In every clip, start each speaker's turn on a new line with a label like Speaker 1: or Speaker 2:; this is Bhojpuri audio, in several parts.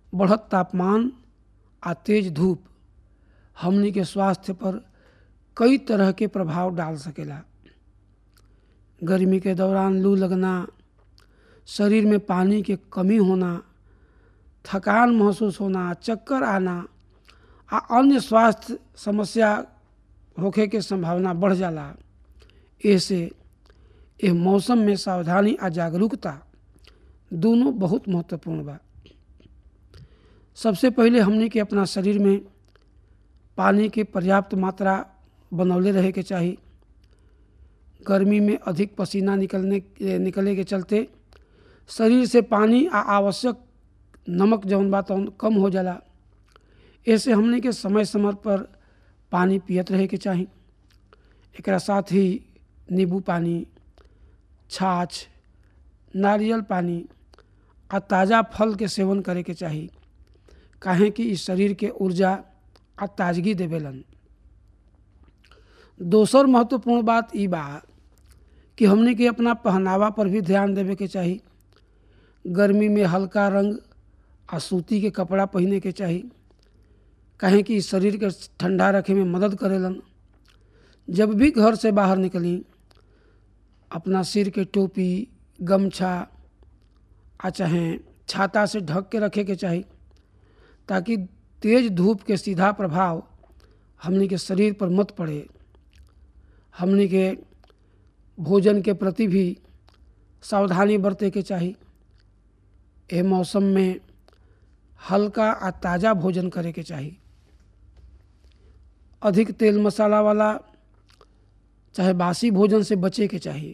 Speaker 1: बढ़त तापमान आ तेज धूप हमनी के स्वास्थ्य पर कई तरह के प्रभाव डाल सकेला गर्मी के दौरान लू लगना शरीर में पानी के कमी होना थकान महसूस होना चक्कर आना आ अन्य स्वास्थ्य समस्या होखे के संभावना बढ़ जाला ऐसे यह मौसम में सावधानी आ जागरूकता दोनों बहुत महत्वपूर्ण बा सबसे पहले हमने के अपना शरीर में पानी के पर्याप्त मात्रा बनौले रहे के चाही गर्मी में अधिक पसीना निकलने निकले के चलते शरीर से पानी आ आवश्यक नमक जौन बा तौन कम हो जाला ऐसे हमने के समय समय पर पानी पियत रहे के चाही एकरा साथ ही नींबू पानी छाछ नारियल पानी आ ताज़ा फल के सेवन करे के चाही काहे कि इस शरीर के ऊर्जा आ ताजगी देवेलन दोसर महत्वपूर्ण बात ई बा कि हमने के अपना पहनावा पर भी ध्यान देवे के चाही गर्मी में हल्का रंग आ सूती के कपड़ा पहने के चाही काहे कि शरीर के ठंडा रखे में मदद करेलन जब भी घर से बाहर निकली अपना सिर के टोपी गमछा आ चाहे छाता से ढक के रखे के चाही ताकि तेज धूप के सीधा प्रभाव हमने के शरीर पर मत पड़े हमने के भोजन के प्रति भी सावधानी बरते के चाही एह मौसम में हल्का आ ताज़ा भोजन करे के चाही अधिक तेल मसाला वाला चाहे बासी भोजन से बचे के चाहिए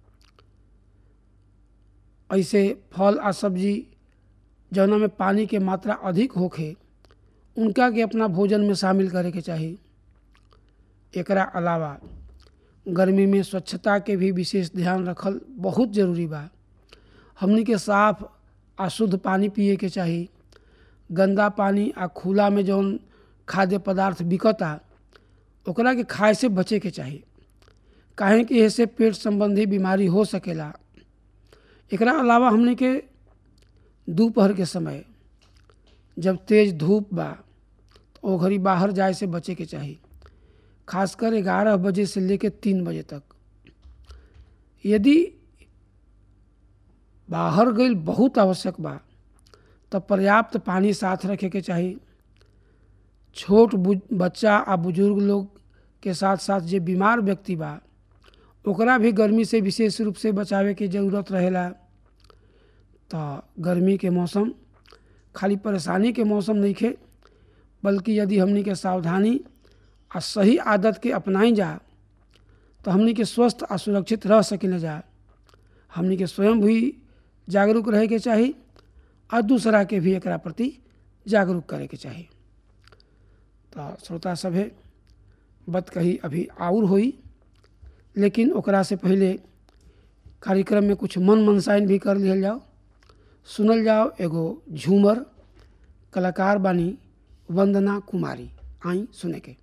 Speaker 1: ऐसे फल आ सब्जी जौना में पानी के मात्रा अधिक होखे उनका के अपना भोजन में शामिल करे के चाही एकरा अलावा गर्मी में स्वच्छता के भी विशेष ध्यान रखल बहुत जरूरी बा हमनी के साफ आ शुद्ध पानी पिए के चाही गंदा पानी आ खुला में जौन खाद्य पदार्थ बिकता ओकरा के खाए से बचे के चाही काहे कि ऐसे पेट संबंधी बीमारी हो सकेला एकरा अलावा हमने के दोपहर के समय जब तेज धूप बा तो ओ घड़ी बाहर जाए से बचे के चाही खासकर ग्यारह बजे से लेकर तीन बजे तक यदि बाहर गई बहुत आवश्यक बा तब पर्याप्त पानी साथ रखे के चाही छोट बच्चा आ बुजुर्ग लोग के साथ साथ जे बीमार व्यक्ति बा ओकरा भी गर्मी से विशेष रूप से बचावे के जरूरत रहेला तो गर्मी के मौसम खाली परेशानी के मौसम नहीं खे बल्कि यदि हमनी के सावधानी आ सही आदत के अपनाई जा तो हमनी के स्वस्थ आ सुरक्षित रह सकिन जा हमनी के स्वयं भी जागरूक रहे के चाही और दूसरा के भी एकरा प्रति जागरूक करे के चाही तो श्रोता सभे बत कही अभी आउर होई लेकिन ओकरा से पहले कार्यक्रम में कुछ मन मनसाइन भी कर लिया जाओ सुनल जाओ एगो झूमर कलाकार बानी वंदना कुमारी आई सुने के